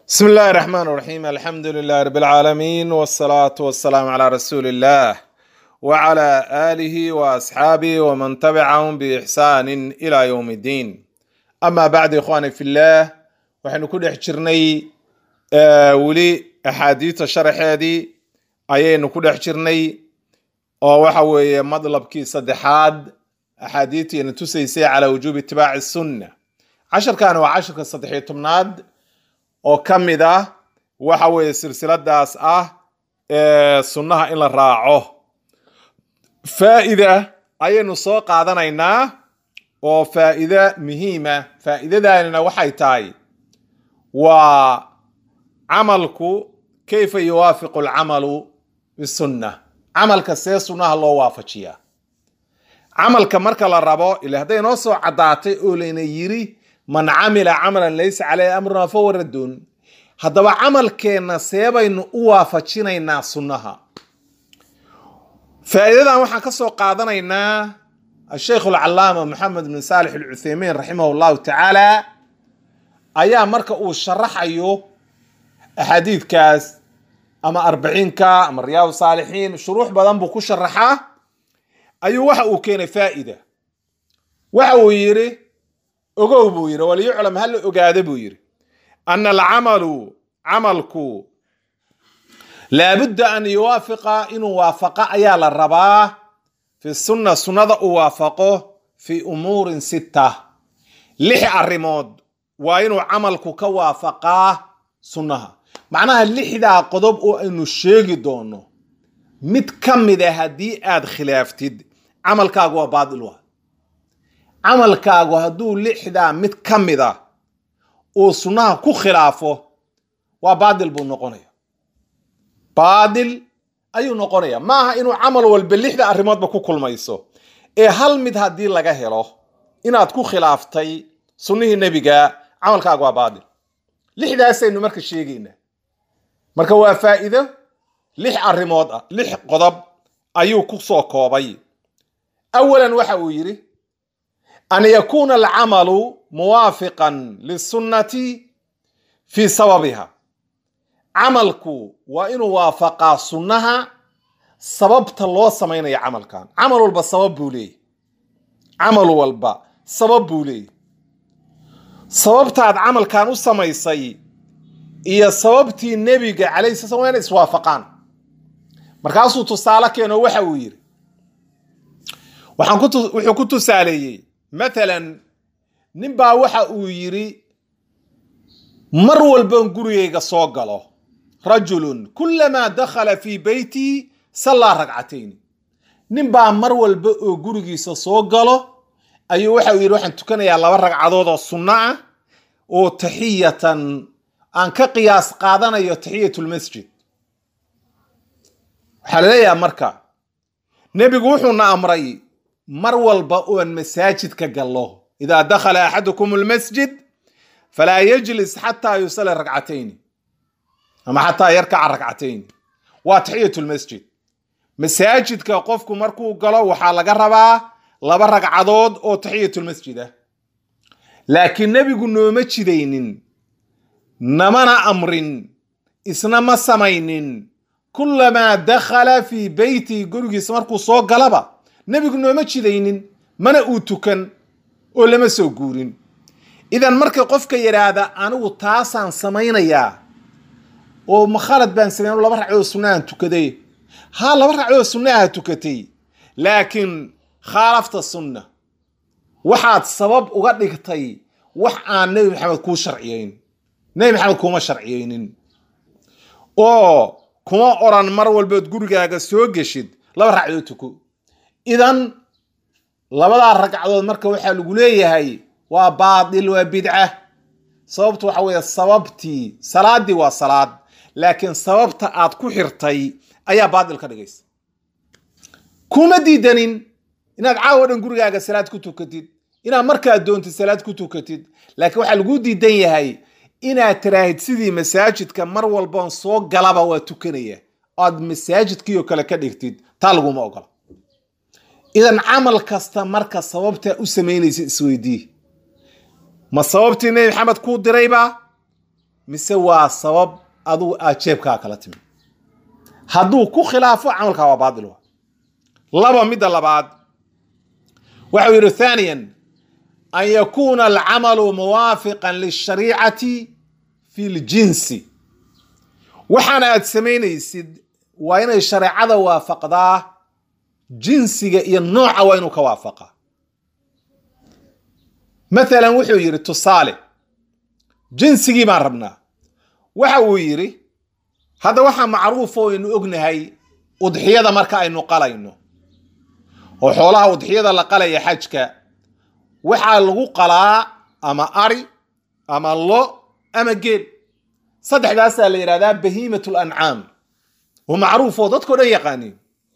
بسم الله الرحمن الرحيم الحمد لله رب العالمين والصلاة والسلام على رسول الله وعلى آله وأصحابه ومن تبعهم بإحسان إلى يوم الدين أما بعد إخواني في الله وحن كل حجرني آه ولي أحاديث الشرح هذه أيين كل حجرني oo waxa weeye madlabkii saddexaad axaadiidtiina tusaysay calaa wujuubi itibaaci sunna casharkan waa casharka saddexiyo tobnaad oo ka mid ah waxa weeye silsiladaas ah ee sunnaha in la raaco faa'ida ayaynu soo qaadanaynaa oo faa'iide muhiima faa'iidadanina waxay tahay waa camalku kayfa yuwaafiqu alcamalu bisunna camalka see sunnaha loo waafajiyaa camalka marka la rabo ila hadday noo soo caddaatay oo layna yiri man camila camalan laysa caleyhi amruna fahuwa raddun haddaba camalkeenna seebaynu u waafajinaynaa sunnaha faa'iidadan waxaan ka soo qaadanaynaa asheikh alcalaama maxamed bin saalix alcutheymiin raximah llahu tacaala ayaa marka uu sharaxayo axaadiidkaas ama arbaciinka ama riyaad saalixiin shuruux badan buu ku sharaxaa ayuu waxa uu keenay faa'ida waxa uu yidhi ogow buu yidhi waliyuclam ha la ogaada buu yidhi ana alcamalu camalku laabudda an yuwaafiqa inuu waafaqa ayaa la rabaa fi sunna sunnada uu waafaqo fi umuurin sitta lix arrimood waa inuu camalku ka waafaqaa sunnaha macnaha lixdaa qodob oo aynu sheegi doono mid ka mid a haddii aad khilaaftid camalkaagu waa baadil waa camalkaagu hadduu lixdaa mid ka mid a uu sunnaha ku khilaafo waa baadil buu noqonaya baadil ayuu noqonaya maaha inuu camal walba lixda arrimoodba ku kulmayso ee hal mid haddii laga helo inaad ku khilaaftay sunnihii nebiga camalkaagu waa baadil lixdaasaynu marka sheegaynaa marka waa faa'iido lix arrimood ah lix qodob ayuu ku soo koobay awalan waxa uu yidhi an yakuuna alcamalu muwaafiqan lisunnati fii sababiha camalku waa inuu waafaqaa sunnaha sababta loo samaynayo camalkan camal walba sabab buu leeyahy camal walba sabab buu leeyahy sababtaad camalkan u samaysay iyo sababtii nebiga calayhi sala slam waa inay iswaafaqaan markaasuu tusaale keeno waxa uu yidhi waxaan ku wuxuu ku tusaaleeyey mathalan ninbaa waxa uu yidhi mar walban gurigayga soo galo rajulun kulamaa dakhala fii beyti sallaa ragcatayn ninbaa mar walba oo gurigiisa soo galo ayuu waxa uu yidhi waxaan tukanayaa laba ragcadood oo sunno ah oo taxiyatan aan ka qiyaas qaadanayo taxiyatulmasjid waxaa laleeyaha marka nebigu wuxuuna amray mar walba oon masaajidka gallo idaa dakhala axadukum almasjid falaa yajlis xataa yusali ragcatayn ama xataa yarkaca ragcatayn waa taxiyatulmasjid masaajidka qofku markuu galo waxaa laga rabaa laba ragcadood oo taxiyatulmasjid ah laakiin nebigu nooma jidaynin namana amrin isna ma samaynin kulamaa dakhala fii beyti gurigiisa markuu soo galaba nebigu nooma jidaynin mana uu tukan oo lama soo guurin idan marka qofka yidhaahda anigu taasaan samaynayaa oo makhalad baan samayn laba ragcoo sunnahan tukaday haa laba ragcoo sunnaha tukatay laakiin khaalafta sunna waxaad sabab uga dhigtay wax aan nebi maxamed kuu sharciyeyn nebi maxamed kuma sharciyeynin oo kuma oran mar walbood gurigaaga soo geshid laba ragcadood tuko idan labadaa ragcadood marka waxaa lagu leeyahay waa baatil waa bidca sababtu waxa weeye sababtii salaaddii waa salaad laakiin sababta aad ku xirtay ayaa baatil ka dhigaysa kuma diidanin inaad caawo dhan gurigaaga salaad ku tukatid inaad markaad doontid salaad ku tukatid laakiin waxaa lagu diidan yahay inaad tiraahid sidii masaajidka mar walboon soo galaba waa tukanaya oad masaajidkii oo kale ka dhigtid taa laguma ogola idan camal kasta marka sababtaa u samaynaysa isweydii ma sababtii nebi maxamed kuu dirayba mise waa sabab adugu aad jeebkaa kala timi hadduu ku khilaafo camalkaa waa baatil wa laba midda labaad waxau yidhi thaniyan an yakuuna alcamalu muwaafiqan lishariicati fi ljinsi waxaana aad samaynaysid waa inay shareecada waafaqdaa jinsiga iyo nooca waa inuu ka waafaqaa mathalan wuxuu yidhi tusaale jinsigii baan rabnaa waxa uu yidhi hadda waxaa macruuf oo aynu ognahay udxiyada marka aynu qalayno oo xoolaha udxiyada la qalaya xajka waxaa lagu qalaa ama ari ama lo ama geel saddexdaasaa la yidhahdaa bahiimat lancaam oo macruuf oo dadkao dhan yaqaaniin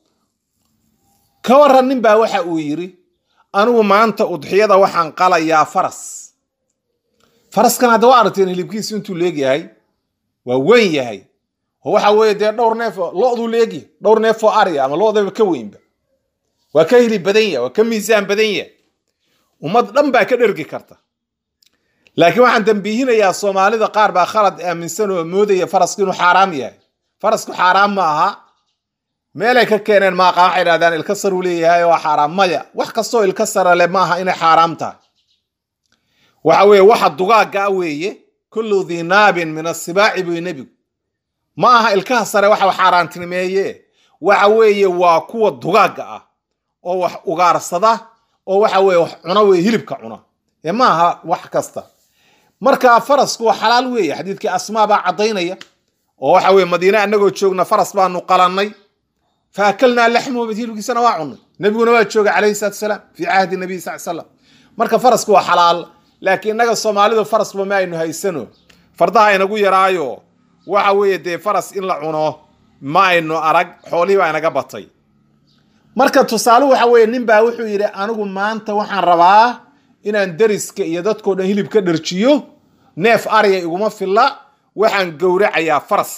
ka waran nin baa waxa uu yidhi anigu maanta udxiyada waxaan qalayaa faras faraskan hadda waa aragteen hilibkiisu intuu leegyahay waa weyn yahay oo waxa weeye dee dhowr neef loduu leegyahay dhowr neef oo ariya ama lodaba ka weynba waa ka hilib badan yahay waa ka miisaan badan yahay ummad dhan baa ka dhergi karta laakiin waxaan dambiihinayaa soomaalida qaar baa khalad aaminsan oo moodaya farasku inuu xaaraam yahay farasku xaaraam ma aha meelay ka keeneen maaqa waxay idhahdaan ilka sar uu leeyahay waa xaaraam maya wax kastoo ilka sara le maaha inay xaaraam tahay waxa weeye waxa dugaagga a weeye kullu dii naabin min asibaaci buy nebigu ma aha ilkaha sare waxa xaaraantinimeeye waxa weeye waa kuwa dugaagga ah oo wax ugaarsada oo waxa weye wax cuna weye hilibka cuna ee ma aha wax kasta marka farasku waa xalaal weeye xadiidkii asmaa baa caddaynaya oo waxa weye madiine annagoo joogna faras baanu qalannay fa akalnaa laxmuhu hilibkiisana waa cunnay nebiguna waa jooga calayhi salatu wasalaam fii cahdi nabiy sal slam marka farasku waa xalaal laakiin innaga soomaalidu farasba ma aynu haysano fardaha inagu yaraayo waxa weeye dee faras in la cuno ma aynu arag xoolihii baa inaga batay marka tusaale waxa weeye nin baa wuxuu yidhi anigu maanta waxaan rabaa inaan deriska iyo dadkao dhan hilib ka dharjiyo neef ariya iguma filla waxaan gowracayaa faras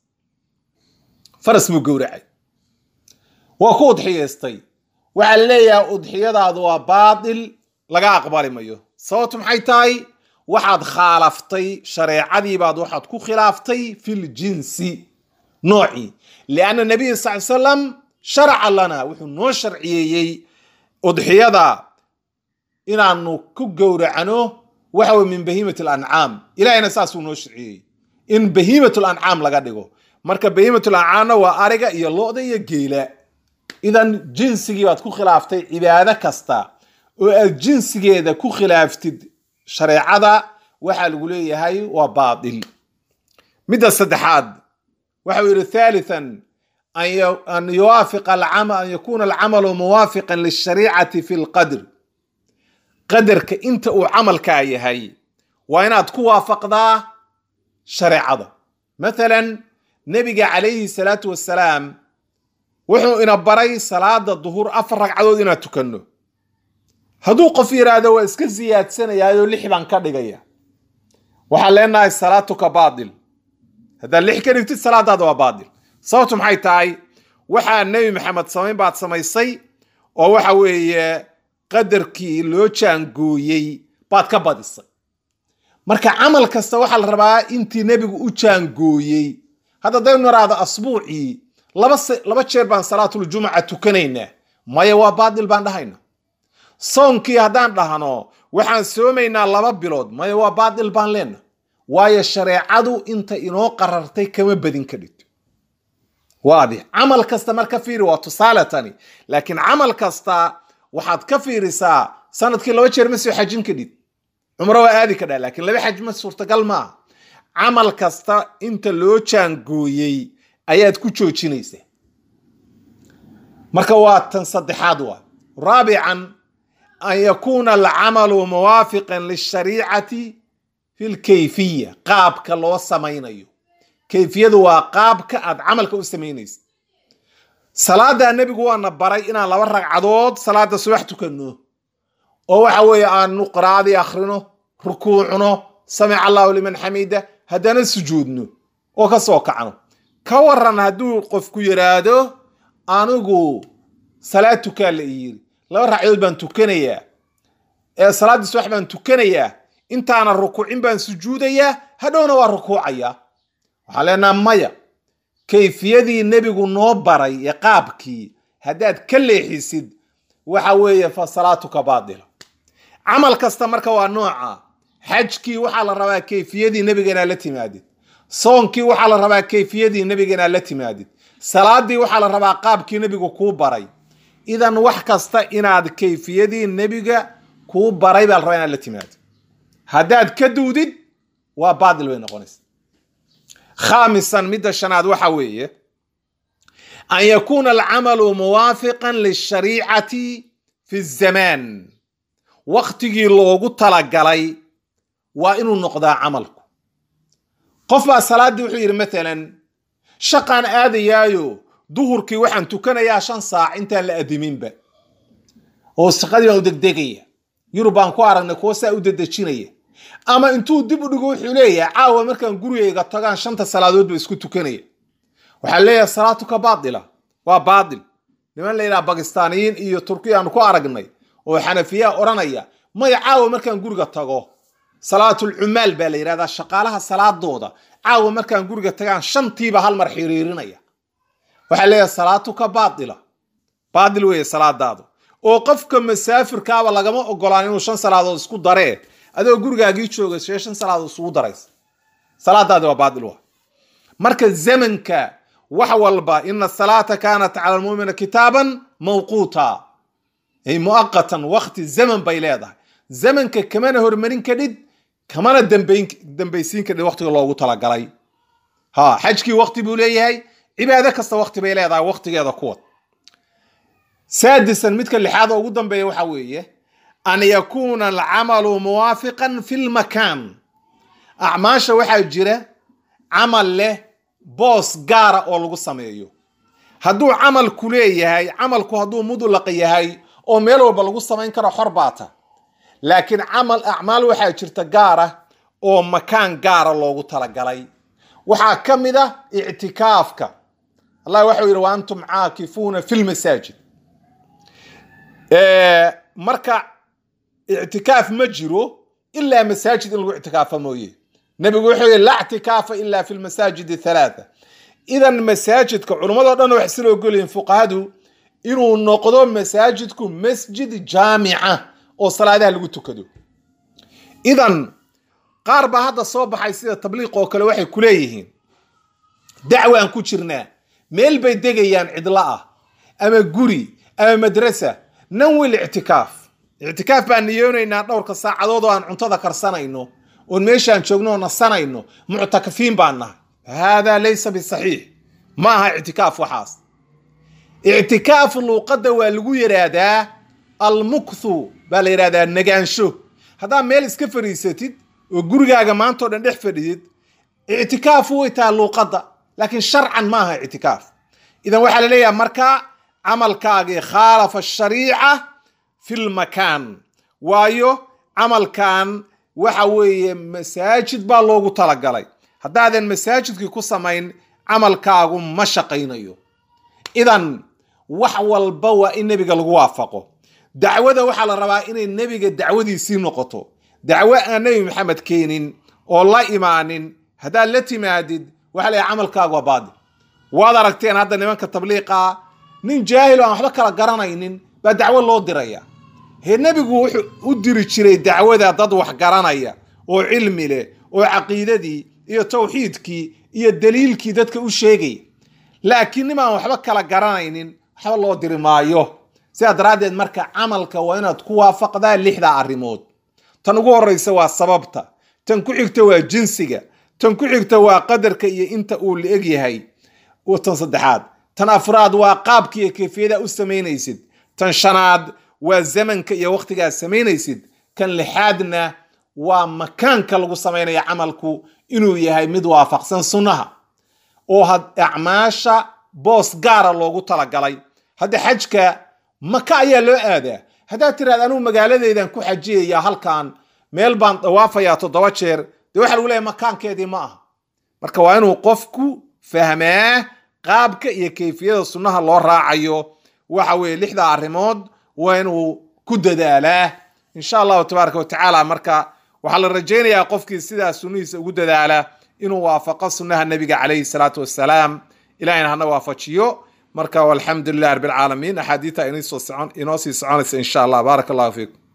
faras muu gowracay waa ku udxiyaystay waxaa la leeyahay udxiyadaadu waa baatil laga aqbali mayo sababtu maxay tahay waxaad khaalaftay shareecadii baad waxaad ku khilaaftay fil jinsi noocii lianna nabiy sal salam sharaca lana wuxuu noo sharciyeeyey udxiyada inaanu ku gowracno waxa weye min bahiimat lancaam ilahayna saasuu noo sharciyeeyey in bahiimat lancaam laga dhigo marka bahiimat lancaamna waa ariga iyo lo-da iyo geela idan jinsigii baad ku khilaaftay cibaado kasta oo aad jinsigeeda ku khilaaftid shareecada waxaa lagu leeyahay waa baatil midda saddexaad waxau yidhi thalithan an yuwaafiqa an yakuna alcamalu muwaafiqan lishariicati fi lqadr qadarka inta uu camalkaa yahay waa inaad ku waafaqdaa shareecada mathalan nebiga calayhi salaatu wassalaam wuxuu ina baray salaada duhur afar ragcadood inaad tukanno hadduu qof yidhaahdo waa iska siyaadsanayaayo lix baan ka dhigaya waxaan leenahay salaatuka baatil haddaad lix ka dhigtid salaadaada waa baatil sababtu maxay tahay waxaa nebi maxamed samayn baad samaysay oo waxa weeye qadarkii loo jaangooyey baad ka badisay marka camal kasta waxaa la rabaa intii nebigu u jaangooyey hadda daynu naraado asbuucii laba laba jeer baan salaatuljumuca tukanaynaa maya waa baatil baan dhahayna soonkii haddaan dhahno waxaan soomaynaa laba bilood maya waa baatil baan leenna waayo shareecadu inta inoo qarartay kama badin ka dhigto waadix camal kasta mar ka fiiri waa tusaale tani laakiin camal kasta waxaad ka fiirisaa sanadkii laba jeer ma soo xajin kadhid cumro waa aadi kadhaa laakiin laba xaj ma suurtagal maaha camal kasta inta loo jaangooyey ayaad ku joojinaysaa marka waa tan saddexaad waa raabican an yakuuna alcamalu muwaafiqan lishariicati fi lkayfiya qaabka loo samaynayo kayfiyadu waa qaabka aad camalka u samaynaysa salaada nebigu waana baray inaan laba ragcadood salaada subax tukanno oo waxa weeye aanu qiraa'adii akhrino rukuucno samic allahu liman xamida haddana sujuudno oo ka soo kacno ka waran hadduu qofku yidhaahdo anigu salaad tukaa la ii yiri laba ragcadood baan tukanayaa ee salaaddii subax baan tukanayaa intaana rukuucin baan sujuudayaa hadhowna waa rukuucaya waxaa leenaha maya kayfiyadii nebigu noo baray ee qaabkii haddaad ka leexisid waxa weeye fa salaatuka baadila camal kasta marka waa nooca xajkii waxaa la rabaa kayfiyadii nebiga inaad la timaadid soonkii waxaa la rabaa kayfiyadii nebiga inaad la timaadid salaadii waxaa la rabaa qaabkii nebigu kuu baray idan wax kasta inaad kayfiyadii nebiga kuu baray baa la rabaa inaad la timaadid haddaad ka duudid waa baadil bay noqonaysa khaamisan midda shanaad waxa weeye an yakuuna alcamalu muwaafiqan lishariicati fi zamaan waktigii loogu talagalay waa inuu noqdaa camalku qof baa salaaddii wuxuu yidhi matalan shaqaan aadayaayo duhurkii waxaan tukanayaa shan saac intaan la adiminba oo shaqadii baan u degdegaya yurub baan ku aragnay kuwo saa u dedejinaya ama intuu dib u dhigo wuxuu leeyahay caawa markaan gurigayga tagaan shanta salaadood ba isku tukanaya waxaa leeyahay salaatuka baatila waa baatil niman la yidhaha bakistaaniyiin iyo turkiya aanu ku aragnay oo xanafiyaa odhanaya maya caawa markaan guriga tago salaatul cumaal baa la yidhahdaa shaqaalaha salaadooda caawa markaan guriga tagaan shantiiba hal mar xiriirinaya waxaa leeyahay salaatuka baatila baatil weeye salaadaadu oo qofka masaafirkaaba lagama ogolaan inuu shan salaadood isku daree adoo gurigaagii jooga see shan salaadood isugu daraysa salaadaadi waa baatil waa marka zamanka wax walba ina salaata kaanat cala lmuumina kitaaban mawquuta ay muaqatan wakti zaman bay leedahay zamanka kamana hormarin kadhid kamana dambaysiin kadhid waktiga loogu talagalay ha xajkii wakti buu leeyahay cibaado kasta wakti bay leedahay waktigeeda kuwad saadisan midka lixaad oo ugu dambeeya waxa weeye an yakuuna alcamalu muwaafiqan fi lmakaan acmaasha waxaa jira camal leh boos gaara oo lagu sameeyo hadduu camalku leeyahay camalku hadduu mudlaq yahay oo meel walba lagu samayn karo xor baata laakiin camal acmaal waxaa jirta gaara oo makaan gaara loogu talagalay waxaa ka mid ah ictikaafka allah waxau yidhi wa antum caakifuuna fi lmasaajid marka ictikaaf ma jiro ilaa masaajid in lagu ictikaafa mooye nebigu wuxuu yihi laa ictikaafa ila fi lmasaajid halaatha idan masaajidka culimmadoo dhan waxay sila ogolyihin fuqahadu inuu noqdo masaajidku masjid jaamica oo salaadaha lagu tukado idan qaar baa hadda soo baxay sida tabliiq oo kale waxay ku leeyihiin dacwaan ku jirnaa meel bay degayaan cidlo ah ama guri ama madrasa nanwil ictikaaf ictikaaf baan niyoonaynaa dhowrka saacadood oo aan cuntada karsanayno oon meeshaan joogno oo nasanayno muctakafiin baan nahay haadaa laysa bisaxiix ma aha ictikaaf waxaas ictikaaf luuqadda waa lagu yidhaahdaa almukthu baa la yidhahdaa nagaansho haddaa meel iska fadhiisatid oo gurigaaga maantao dhan dhex fadhidid ictikaafu way tahay luuqadda laakiin sharcan ma aha ictikaaf idan waxaa la leeyahay markaa camalkaagii khaalafa ashariica fi lmakaan waayo camalkan waxa weeye masaajid baa loogu talagalay haddaadan masaajidkii ku samayn camalkaagu ma shaqaynayo idan wax walba waa in nebiga lagu waafaqo dacwada waxaa la rabaa inay nebiga dacwadiisii noqoto dacwo aan nebi maxamed keenin oo la imaanin haddaad la timaadid waxa la camalkaagu waa baadil waad aragteen hadda nimanka tabliiqa nin jaahil oo aan waxba kala garanaynin baa dacwo loo diraya hee nebigu wuxuu u diri jiray dacwada dad wax garanaya oo cilmi leh oo caqiidadii iyo tawxiidkii iyo daliilkii dadka u sheegaya laakiin nimaan waxba kala garanaynin waxba loo diri maayo sidaa daraaddeed marka camalka waa inaad ku waafaqdaa lixdaa arrimood tan ugu horreysa waa sababta tan ku xigta waa jinsiga tan ku xigta waa qadarka iyo inta uu la eg yahay tan saddexaad tan afraad waa qaabka iyo kayfiyada u samaynaysid tan shanaad waa zamanka iyo wakhtigaad samaynaysid kan lixaadna waa makaanka lagu samaynaya camalku inuu yahay mid waafaqsan sunnaha oo acmaasha boos gaara loogu talagalay hadda xajka maka ayaa loo aadaa haddaad tiraad anugu magaaladeydan ku xajiyaya halkan meel baan dawaafayaa toddoba jeer dee waxa lagu leeyahy makaankeedii ma aha marka waa inuu qofku fahmaa qaabka iyo kayfiyada sunnaha loo raacayo waxa weeye lixda arrimood waa inuu ku dadaalaa insha allahu tabaaraka watacaala marka waxaa la rajaynayaa qofkii sidaa sunnihiisa ugu dadaala inuu waafaqo sunnaha nebiga calayhi salaatu wassalaam ilahina hana waafajiyo marka walxamdu lilah rabbi alcaalamiin axaadiita inoo sii soconaysa insha allah baaraka allahu fiikum